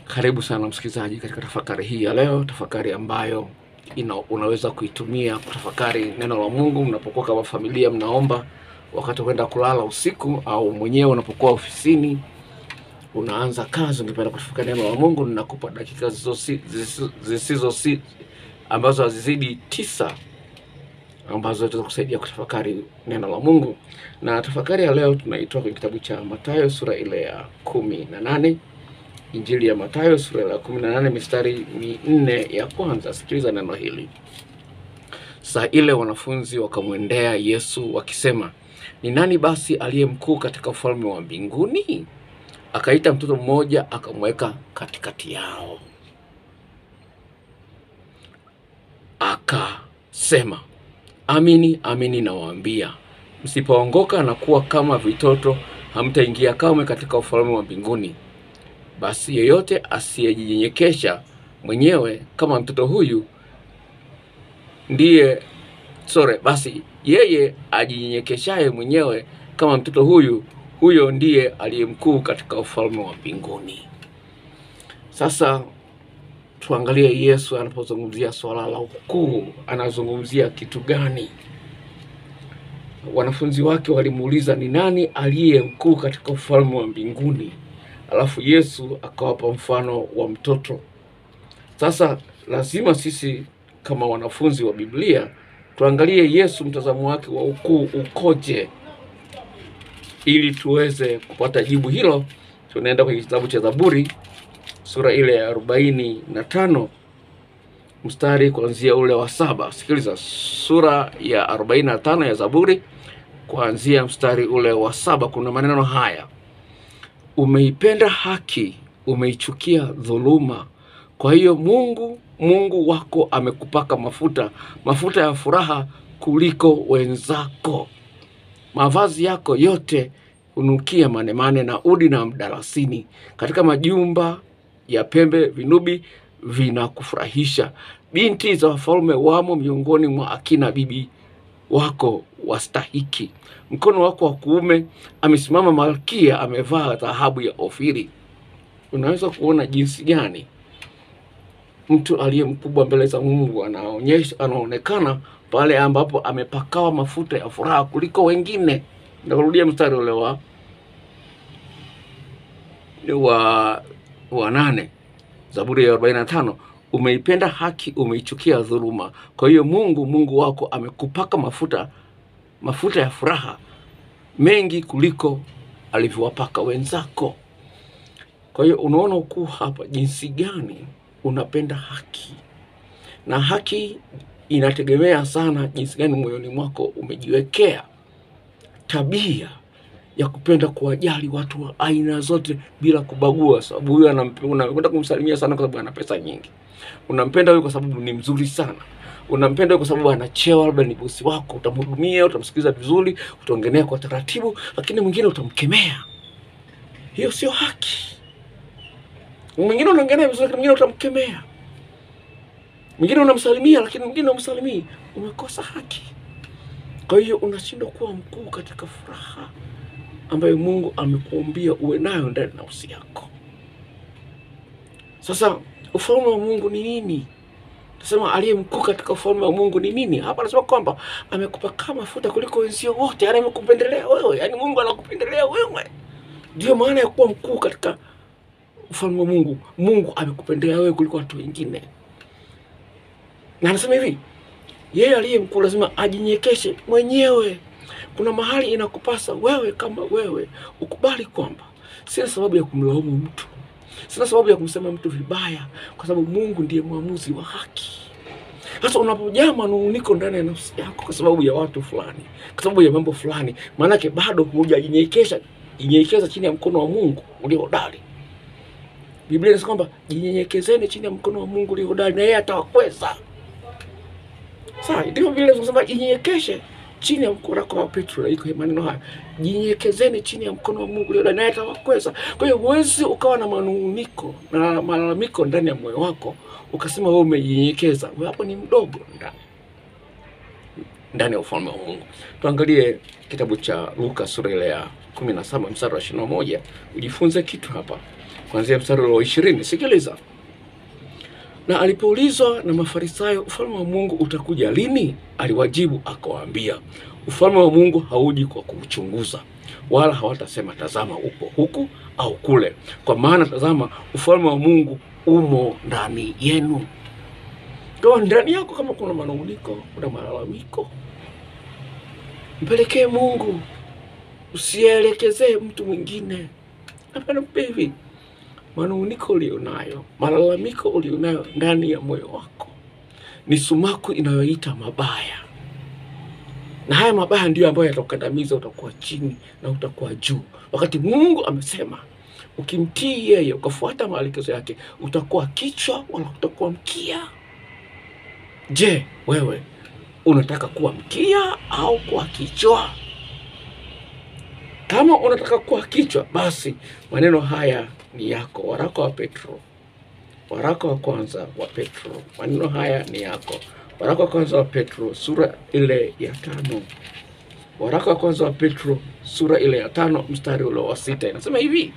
Karibu sana msikilizaji katika tafakari hii ya leo, tafakari ambayo ina, unaweza kuitumia kutafakari neno la Mungu mnapokuwa kama familia mnaomba wakati kwenda kulala usiku, au mwenyewe unapokuwa ofisini unaanza kazi, ungependa kutafakari neno la Mungu. Ninakupa dakika zisizo zisizo- zisizo si- ambazo hazizidi tisa ambazo zitaweza kusaidia kutafakari neno la Mungu. Na tafakari ya leo tunaitoa kwenye kitabu cha Mathayo sura ile ya kumi na nane Injili ya Mathayo sura ya kumi na nane mistari minne ya kwanza. Sikiliza neno hili. Saa ile wanafunzi wakamwendea Yesu wakisema, ni nani basi aliye mkuu katika ufalme wa mbinguni? Akaita mtoto mmoja akamweka katikati yao, akasema, amini amini nawaambia, msipoongoka na kuwa kama vitoto, hamtaingia kamwe katika ufalme wa mbinguni. Basi yeyote asiyejinyenyekesha mwenyewe kama mtoto huyu ndiye sore, basi yeye ajinyenyekeshaye mwenyewe kama mtoto huyu, huyo ndiye aliye mkuu katika ufalme wa mbinguni. Sasa tuangalie Yesu anapozungumzia swala la ukuu, anazungumzia kitu gani? Wanafunzi wake walimuuliza ni nani aliye mkuu katika ufalme wa mbinguni, alafu Yesu akawapa mfano wa mtoto. Sasa lazima sisi kama wanafunzi wa Biblia tuangalie Yesu mtazamo wake wa ukuu ukoje, ili tuweze kupata jibu hilo. Tunaenda kwenye kitabu cha Zaburi sura ile ya arobaini na tano mstari kuanzia ule wa saba. Sikiliza, sura ya arobaini na tano ya Zaburi kuanzia mstari ule wa saba, kuna maneno haya: umeipenda haki, umeichukia dhuluma. Kwa hiyo Mungu Mungu wako amekupaka mafuta, mafuta ya furaha kuliko wenzako. Mavazi yako yote hunukia manemane na udi na mdalasini. Katika majumba ya pembe vinubi vinakufurahisha. Binti za wafalme wamo miongoni mwa akina bibi wako wastahiki. Mkono wako wa kuume amesimama malkia, amevaa dhahabu ya Ofiri. Unaweza kuona jinsi gani mtu aliye mkubwa mbele za Mungu anaonyesha anaonekana pale ambapo amepakawa mafuta ya furaha kuliko wengine. Narudia mstari ule wa wa wa nane Zaburi ya 45, umeipenda haki, umeichukia dhuluma. Kwa hiyo Mungu Mungu wako amekupaka mafuta mafuta ya furaha mengi kuliko alivyowapaka wenzako. Kwa hiyo unaona ukuu hapa, jinsi gani unapenda haki, na haki inategemea sana jinsi gani moyoni mwako umejiwekea tabia ya kupenda kuwajali watu wa aina zote bila kubagua. Sababu huyu anampe- unakwenda kumsalimia sana kwa sababu ana pesa nyingi, unampenda huyu kwa sababu ni mzuri sana, unampenda huyu kwa sababu ana cheo, labda ni bosi wako, utamhudumia, utamsikiliza vizuri, utaongelea kwa taratibu, lakini mwingine utamkemea. Hiyo sio haki. Mwingine unaongelea vizuri, lakini mwingine utamkemea. Mwingine unamsalimia, lakini mwingine umsalimii. Umekosa haki. Kwa hiyo unashindwa kuwa mkuu katika furaha ambayo Mungu amekuumbia uwe nayo ndani ya nafsi yako. Sasa ufalme wa Mungu ni nini? Nasema aliye mkuu katika ufalme wa Mungu ni nini? Hapa anasema kwamba amekupaka mafuta kuliko wenzio wote, yaani amekupendelea wewe, yaani Mungu anakupendelea wewe. Ndio maana ya kuwa mkuu katika ufalme wa Mungu. Mungu amekupendelea wewe kuliko watu wengine, na anasema hivi, yeye aliye mkuu lazima ajinyekeshe mwenyewe. Kuna mahali inakupasa wewe kama wewe ukubali kwamba sina sababu ya kumlaumu mtu, sina sababu ya kumsema mtu vibaya, kwa sababu Mungu ndiye mwamuzi wa haki. Sasa unapojaa manung'uniko ndani ya nafsi yako kwa sababu ya watu fulani, kwa sababu ya mambo fulani, maanake bado hujajinyenyekesha jinyenyekeza chini ya mkono wa Mungu ulio hodari. Biblia inasema kwamba jinyenyekezeni chini ya mkono wa Mungu ulio hodari, na yeye atawakweza. Sawa, ndivyo vile tunasema jinyenyekeshe chini ya mkono wako wa Petro, na iko maneno haya, jinyenyekezeni chini ya mkono wa Mungu ulio hodari, naye atawakweza. Kwa hiyo huwezi ukawa na manung'uniko na malalamiko ndani ya moyo wako ukasema wewe umejinyenyekeza. Wewe hapo ni mdogo ndani ndani ya ufalme wa Mungu. Tuangalie kitabu cha Luka sura ile ya kumi na saba mstari wa ishirini na moja ujifunze kitu hapa. kuanzia mstari wa ishirini. Sikiliza. Na alipoulizwa na Mafarisayo, ufalme wa Mungu utakuja lini? Aliwajibu akawaambia, ufalme wa Mungu hauji kwa kuuchunguza, wala hawatasema tazama, upo huku au kule, kwa maana tazama, ufalme wa Mungu umo ndani yenu. Kwa ndani yako, kama kuna manung'uniko, kuna malalamiko, mpelekee Mungu, usielekezee mtu mwingine. Hapana, hivi manung'uniko ulionayo, malalamiko ulionayo ndani ya moyo wako ni sumaku inayoita mabaya, na haya mabaya ndiyo ambayo yatakukandamiza. Utakuwa chini na utakuwa juu, wakati Mungu amesema ukimtii yeye, ukafuata maelekezo yake, utakuwa kichwa wala utakuwa mkia. Je, wewe unataka kuwa mkia au kuwa kichwa? Kama unataka kuwa kichwa, basi maneno haya ni yako. Waraka wa Petro, waraka wa kwanza wa Petro, maneno haya ni yako. Waraka wa kwanza wa Petro sura ile ya tano, waraka wa kwanza wa Petro sura ile ya tano mstari ule wa sita inasema hivi.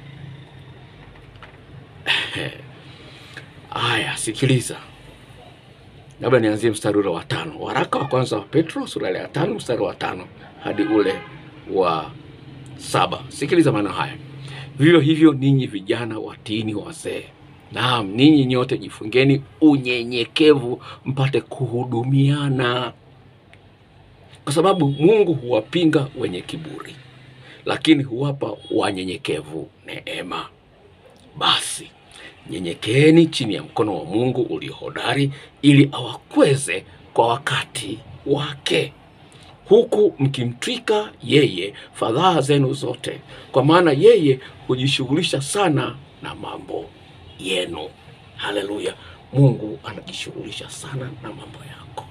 Aya, sikiliza, labda nianzie mstari ule wa tano. Waraka wa kwanza wa Petro sura ile ya tano mstari wa tano hadi ule wa saba. Sikiliza maneno haya. Vivyo hivyo ninyi vijana watiini wazee. Naam, ninyi nyote jifungeni unyenyekevu, mpate kuhudumiana, kwa sababu Mungu huwapinga wenye kiburi, lakini huwapa wanyenyekevu neema. Basi nyenyekeeni chini ya mkono wa Mungu ulio hodari, ili awakweze kwa wakati wake huku mkimtwika yeye fadhaa zenu zote, kwa maana yeye hujishughulisha sana na mambo yenu. Haleluya! Mungu anajishughulisha sana na mambo yako.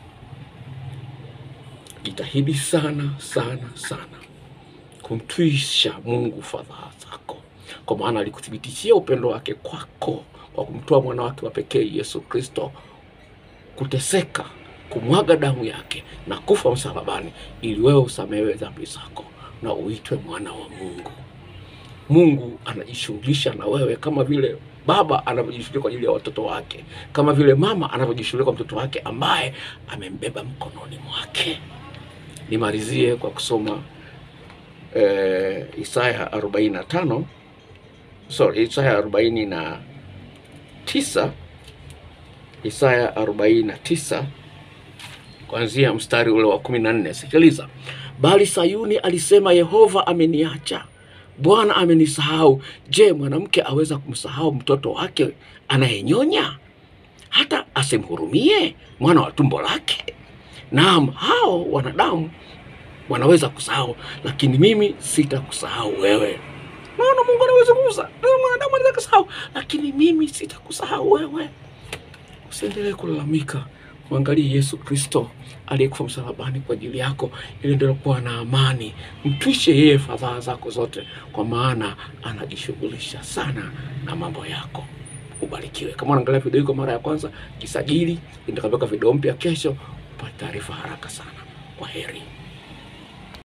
Jitahidi sana sana sana kumtwisha Mungu fadhaa zako, kwa maana alikuthibitishia upendo wake kwako kwa kumtoa mwana wake wa pekee Yesu Kristo kuteseka kumwaga damu yake na kufa msalabani ili wewe usamehewe dhambi zako na uitwe mwana wa Mungu. Mungu anajishughulisha na wewe kama vile baba anavyojishughulisha kwa ajili ya watoto wake, kama vile mama anavyojishughulisha kwa mtoto wake ambaye amembeba mkononi mwake. Nimalizie kwa kusoma eh, Isaya 45 sorry, Isaya 49 Isaya 49 kuanzia mstari ule wa kumi na nne. Sikiliza. Bali Sayuni alisema, Yehova ameniacha, Bwana amenisahau. Je, mwanamke aweza kumsahau mtoto wake anayenyonya, hata asimhurumie mwana wa tumbo lake? Naam, hao wanadamu wanaweza kusahau, lakini mimi sitakusahau wewe. Naona Mungu anaweza kusa, mwanadamu anaweza kusahau, lakini mimi sitakusahau wewe. Usiendelee kulalamika. Mwangalie Yesu Kristo aliyekufa msalabani kwa ajili yako, ili ndio kuwa na amani. Mtwishe yeye fadhaa zako zote, kwa maana anajishughulisha sana na mambo yako. Ubarikiwe. Kama unaangalia video hii kwa mara ya kwanza, jisajili, nitakapoweka video mpya kesho upate taarifa haraka sana. Kwa heri.